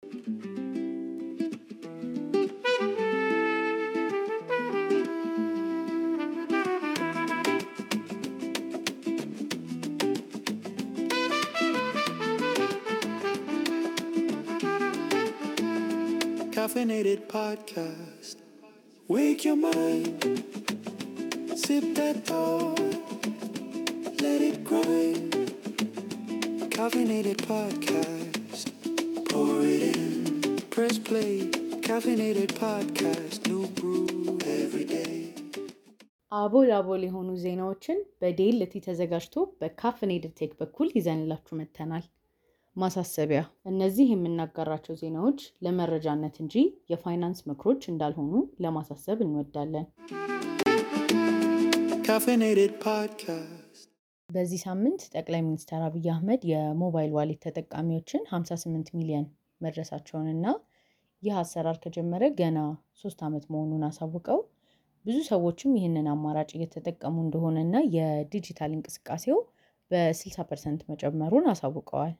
Caffeinated podcast. Wake your mind. Sip that thought. Let it grind. Caffeinated podcast. Pour it in. Press play. Caffeinated podcast. New brew every day. አቦል አቦል የሆኑ ዜናዎችን በዴልቲ ተዘጋጅቶ በካፍኔድድ ቴክ በኩል ይዘንላችሁ መጥተናል። ማሳሰቢያ፣ እነዚህ የምናጋራቸው ዜናዎች ለመረጃነት እንጂ የፋይናንስ ምክሮች እንዳልሆኑ ለማሳሰብ እንወዳለን። Caffeinated podcast. በዚህ ሳምንት ጠቅላይ ሚኒስትር አብይ አህመድ የሞባይል ዋሌት ተጠቃሚዎችን 58 ሚሊዮን መድረሳቸውንና ይህ አሰራር ከጀመረ ገና ሶስት ዓመት መሆኑን አሳውቀው ብዙ ሰዎችም ይህንን አማራጭ እየተጠቀሙ እንደሆነና የዲጂታል እንቅስቃሴው በ60 ፐርሰንት መጨመሩን አሳውቀዋል።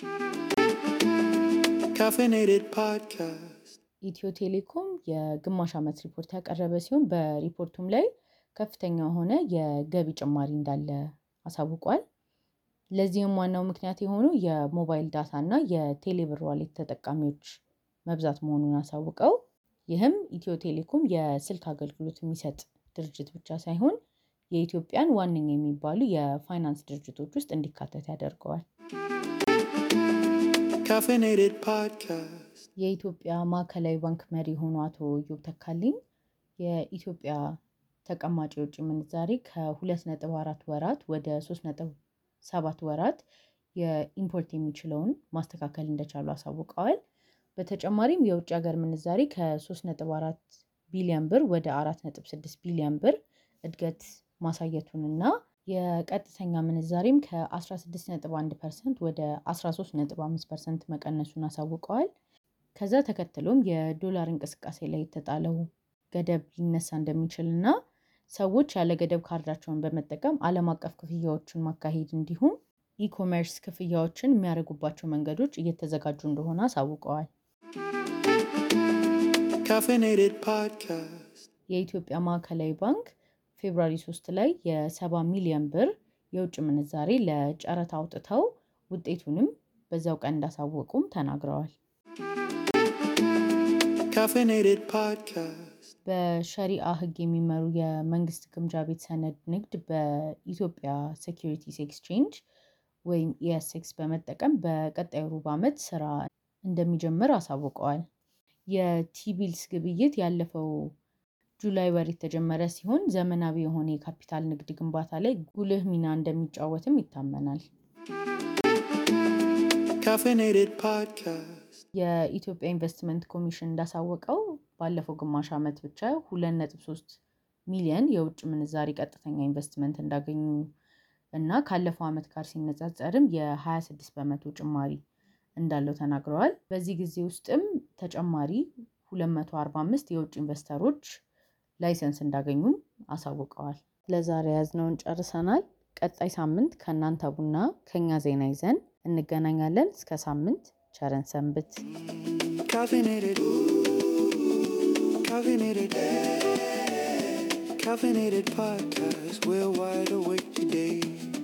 Caffeinated podcast. ኢትዮ ቴሌኮም የግማሽ ዓመት ሪፖርት ያቀረበ ሲሆን በሪፖርቱም ላይ ከፍተኛ የሆነ የገቢ ጭማሪ እንዳለ አሳውቋል። ለዚህም ዋናው ምክንያት የሆኑ የሞባይል ዳታ እና የቴሌብር ዋሌት ተጠቃሚዎች መብዛት መሆኑን አሳውቀው ይህም ኢትዮ ቴሌኮም የስልክ አገልግሎት የሚሰጥ ድርጅት ብቻ ሳይሆን የኢትዮጵያን ዋነኛ የሚባሉ የፋይናንስ ድርጅቶች ውስጥ እንዲካተት ያደርገዋል። Caffeinated podcast. የኢትዮጵያ ማዕከላዊ ባንክ መሪ የሆኑ አቶ ኢዮብ ተካልኝ የኢትዮጵያ ተቀማጭ የውጭ ምንዛሬ ከ2.4 ወራት ወደ 3.7 ወራት የኢምፖርት የሚችለውን ማስተካከል እንደቻሉ አሳውቀዋል። በተጨማሪም የውጭ ሀገር ምንዛሬ ከ3.4 ቢሊዮን ብር ወደ 4.6 ቢሊዮን ብር እድገት ማሳየቱንና የቀጥተኛ ምንዛሬም ከ16.1 ፐርሰንት ወደ 13.5 ፐርሰንት መቀነሱን አሳውቀዋል። ከዛ ተከትሎም የዶላር እንቅስቃሴ ላይ የተጣለው ገደብ ሊነሳ እንደሚችል እና ሰዎች ያለ ገደብ ካርዳቸውን በመጠቀም ዓለም አቀፍ ክፍያዎችን ማካሄድ እንዲሁም ኢኮሜርስ ክፍያዎችን የሚያደርጉባቸው መንገዶች እየተዘጋጁ እንደሆነ አሳውቀዋል። Caffeinated podcast. የኢትዮጵያ ማዕከላዊ ባንክ ፌብራሪ 3 ላይ የ70 ሚሊዮን ብር የውጭ ምንዛሬ ለጨረታ አውጥተው ውጤቱንም በዛው ቀን እንዳሳወቁም ተናግረዋል። Caffeinated podcast. በሸሪአ ሕግ የሚመሩ የመንግስት ግምጃ ቤት ሰነድ ንግድ በኢትዮጵያ ሴኪሪቲስ ኤክስቼንጅ ወይም ኢኤስኤክስ በመጠቀም በቀጣዩ ሩብ ዓመት ስራ እንደሚጀምር አሳውቀዋል። የቲቢልስ ግብይት ያለፈው ጁላይ ወር የተጀመረ ሲሆን ዘመናዊ የሆነ የካፒታል ንግድ ግንባታ ላይ ጉልህ ሚና እንደሚጫወትም ይታመናል። Caffeinated podcast. የኢትዮጵያ ኢንቨስትመንት ኮሚሽን እንዳሳወቀው ባለፈው ግማሽ ዓመት ብቻ 2.3 ሚሊዮን የውጭ ምንዛሪ ቀጥተኛ ኢንቨስትመንት እንዳገኙ እና ካለፈው ዓመት ጋር ሲነጻጸርም የ26 በመቶ ጭማሪ እንዳለው ተናግረዋል። በዚህ ጊዜ ውስጥም ተጨማሪ 245 የውጭ ኢንቨስተሮች ላይሰንስ እንዳገኙም አሳውቀዋል። ለዛሬ ያዝነውን ጨርሰናል። ቀጣይ ሳምንት ከእናንተ ቡና ከኛ ዜና ይዘን እንገናኛለን። እስከ ሳምንት ቸረን ሰንብት። Caffeinated. Caffeinated. Caffeinated podcast. We're wide awake today.